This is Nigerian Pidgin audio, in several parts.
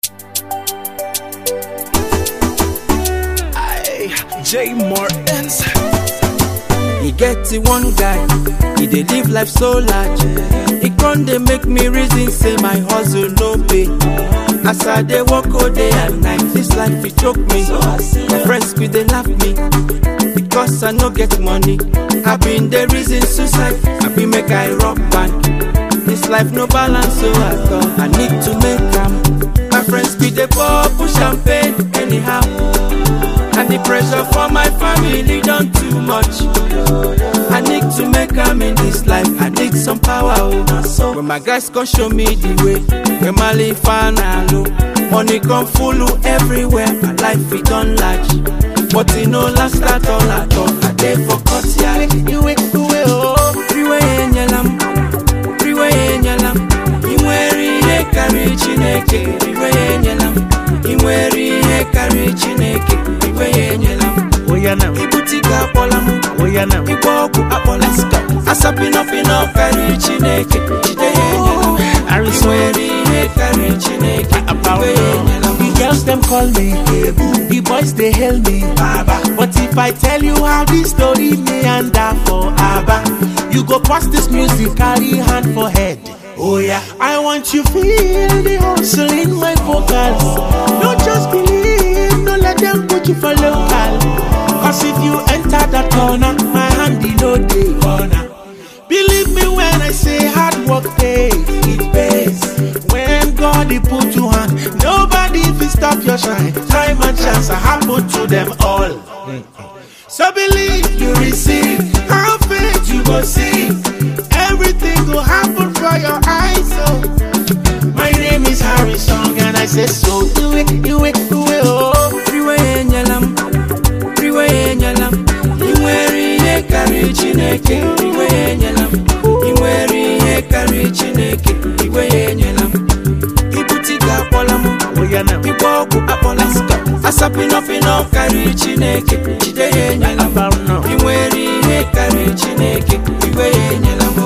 J Martins. e get the one guy e dey live life so large e con dey make me reason say my hustle no pay as i dey work all day and night this life e choke me my friends bin dey laugh me because i no get money i bin dey reason suicide i bin make i rock band this life no balance so i thought i need to make am my friends bin dey pour push champagne anyhow and the pressure for my family done too much. I need to make am in this life. I need some power. Oh. When my guys come show me the way, when my life low, money come full everywhere. My life it done large, but it no last at all at all. I dey for cut yeah. You wait, you wait, oh. Freeway in yalam, freeway in yalam. Inwere ihe karịrị Chineke, iwe ya enyela m. Inwere ihe karịrị Chineke, iwe ya enyela m. Oya now, Ibute ike akpọla m, Oya now. ịgba ọgwụ akpọla m. Asapịnọpịnọ karịrị Chineke, jide ya enyela m. Harrison. Inwere ihe karịrị Chineke, iwe ya enyela m. The girls them call me, the boys they hail me, Baba. But if I tell you how this story meander for Abba, you go pass this music, carry hand for head. Oh yeah, I want you feel the hustle in my vocals. Don't just believe, don't let them put you for local. Cause if you enter that corner, my hand in no day corner. Believe me when I say hard work pays, it pays. When God he put you on, nobody will stop your shine. Time and chance are happen to them all. So believe you receive, have faith you go see. Everything will happen for your eyes. So my name is Harry Song and I say so. Do it, do it, do it. Oh. Freeway enyela m, freeway enyela m. Inwere ihe karịrị Chineke, iwe ya enyela m. Inwere ihe karịrị Chineke, iwe ya enyela m. Ibute ike akpọla m, Oya now. ịgba ọgwụ akpọla m. Asapịnọpịnọ karịrị Chineke, jide ya enyela m. About now. Inwere ihe karịrị Chineke, iwe ya enyela m.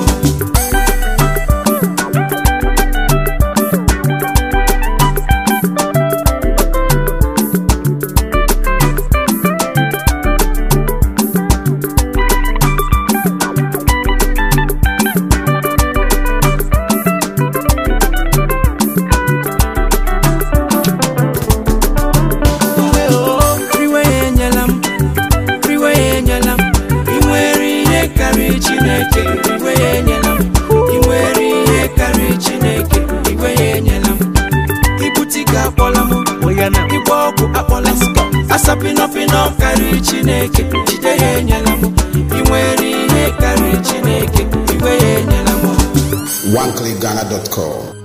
Freeway enyela m, freeway enyela m. Inwere ihe karịrị Chineke, iwe ya enyela m. Inwere ihe karịrị Chineke, iwe ya enyela m. Ibute ike akpọla m, Oya now. ịgba ọgwụ akpọla m. Asapịnọpịnọ karịrị Chineke, jide ya enyela m. Inwere ihe karịrị Chineke, iwe ya enyela m. OneClickGhana.com.